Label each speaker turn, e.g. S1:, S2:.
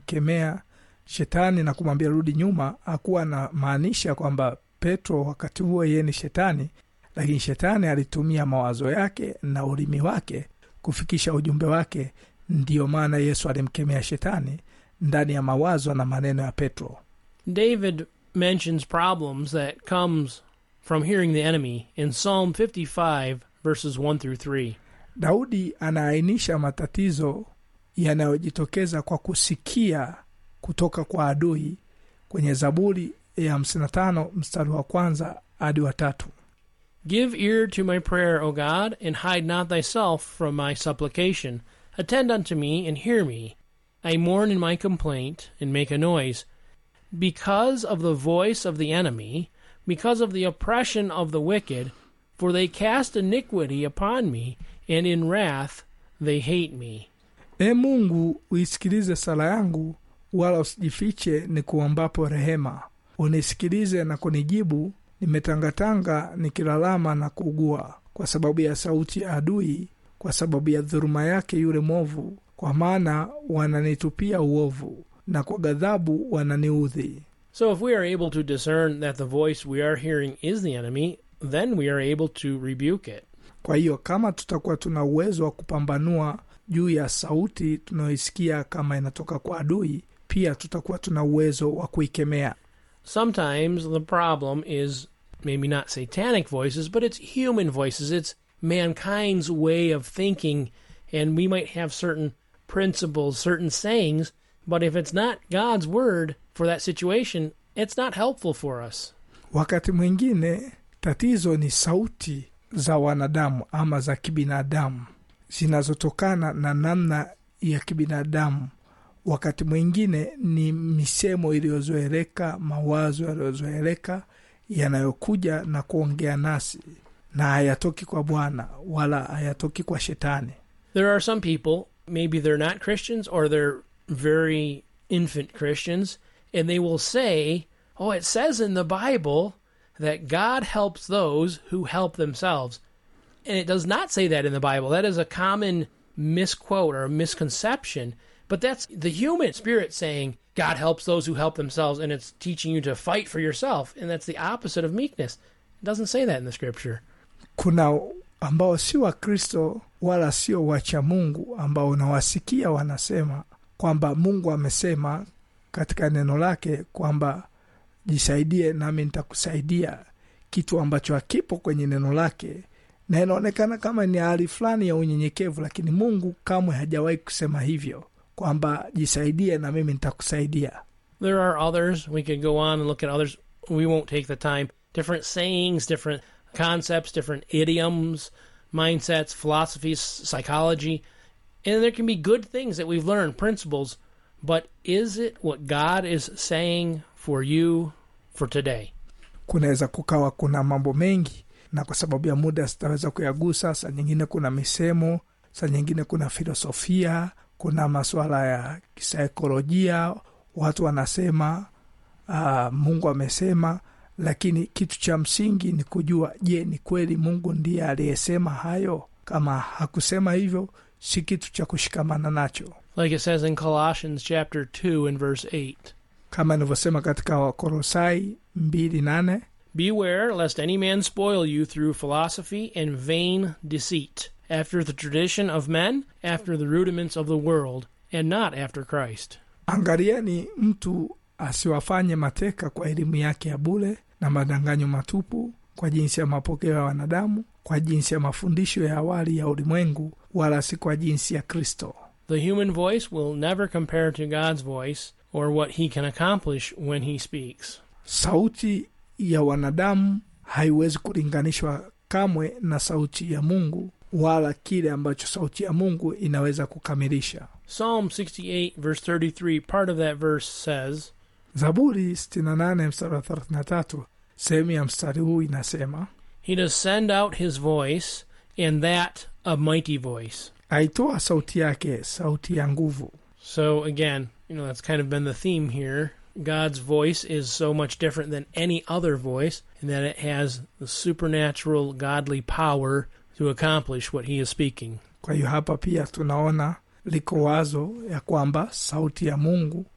S1: kumkemea shetani na kumwambia rudi nyuma hakuwa anamaanisha kwamba petro wakati huo yeye ni shetani lakini shetani alitumia mawazo yake na ulimi wake kufikisha ujumbe wake ndiyo maana yesu alimkemea shetani ndani ya mawazo na maneno ya petro
S2: David mentions problems that comes from hearing the enemy in Psalm 55 verses 1 through 3.
S1: daudi anaainisha matatizo yanayojitokeza kwa kusikia kutoka kwa adui kwenye zaburi ya 55 mstari wa kwanza hadi wa tatu
S2: Give ear to my prayer, O God, and hide not thyself from my supplication. Attend unto me and hear me. I mourn in my complaint and make a noise. Because of the voice of the enemy, because of the oppression of the wicked, for they cast iniquity upon me, and in wrath they hate me.
S1: e mungu uisikilize sala yangu wala usijifiche ni kuombapo rehema unisikilize na kunijibu nimetangatanga nikilalama na kuugua kwa sababu ya sauti ya adui kwa sababu ya dhuruma yake yule mwovu kwa maana wananitupia uovu na kwa ghadhabu wananiudhi
S2: So, if we are able to discern that the voice we are hearing is the enemy, then we are able to rebuke it.
S1: kwa hiyo kama tutakuwa tuna uwezo wa kupambanua juu ya sauti tunayoisikia kama inatoka kwa adui pia tutakuwa tuna uwezo wa kuikemea
S2: sometimes the problem is maybe not satanic voices, but it's human voices. It's mankind's way of thinking, and we might have certain principles, certain sayings, but if it's not God's word for that situation, it's not helpful for us.
S1: wakati mwingine tatizo ni sauti za wanadamu ama za kibinadamu zinazotokana na namna ya kibinadamu wakati mwingine ni misemo iliyozoeleka mawazo yaliyozoeleka yanayokuja na kuongea nasi na hayatoki kwa bwana wala hayatoki kwa shetani
S2: There are some people, maybe they're not Christians or they're very infant Christians, and they will say, Oh, it says in the Bible that God helps those who help themselves. And it does not say that in the Bible. That is a common misquote or a misconception. But that's the human spirit saying, God helps those who help themselves, and it's teaching you to fight for yourself. And that's the opposite of meekness. It doesn't say that in the scripture.
S1: kuna ambao sio wakristo wala sio wacha mungu ambao unawasikia wanasema kwamba mungu amesema katika neno lake kwamba jisaidie nami nitakusaidia kitu ambacho hakipo kwenye neno lake na inaonekana kama ni hali fulani ya unyenyekevu lakini mungu kamwe hajawahi kusema hivyo kwamba jisaidie na mimi nitakusaidia
S2: There are others. We could go on and look at others. We won't take the time. Different sayings, different concepts, different idioms, mindsets, philosophies, psychology. And there can be good things that we've learned, principles. But is it what God is saying for you for today?
S1: kunaweza kukawa kuna mambo mengi na kwa sababu ya muda sitaweza kuyagusa saa nyingine kuna misemo saa nyingine kuna filosofia kuna masuala ya kisaikolojia watu wanasema uh, mungu amesema lakini kitu cha msingi ni kujua je ni kweli mungu ndiye aliyesema hayo kama hakusema hivyo si kitu cha kushikamana nacho
S2: Like it says in Colossians chapter 2 and verse 8.
S1: kama nilivyosema katika wakorosai mbili nane
S2: Beware lest any man spoil you through philosophy and vain deceit, after the tradition of men, after the rudiments of the world, and not after Christ.
S1: angalieni mtu asiwafanye mateka kwa elimu yake ya bule na madanganyo matupu kwa jinsi ya mapokeo ya wanadamu kwa jinsi ya mafundisho ya awali ya ulimwengu wala si kwa jinsi ya kristo
S2: The human voice will never compare to God's voice or what he can accomplish when he speaks.
S1: sauti ya wanadamu haiwezi kulinganishwa kamwe na sauti ya mungu wala kile ambacho sauti ya mungu inaweza kukamilisha
S2: Psalm 68, verse 33, part of that verse says,
S1: zaburi 68 mstari wa 33 sehemu ya mstari huu inasema
S2: He does send out his voice, and that a mighty voice.
S1: aitoa sauti yake sauti ya nguvu
S2: So again, you know, that's kind of been the theme here. God's voice is so much different than any other voice, in that it has the supernatural, godly power to accomplish what he is speaking.
S1: kwa hiyo hapa pia tunaona liko wazo ya kwamba sauti ya mungu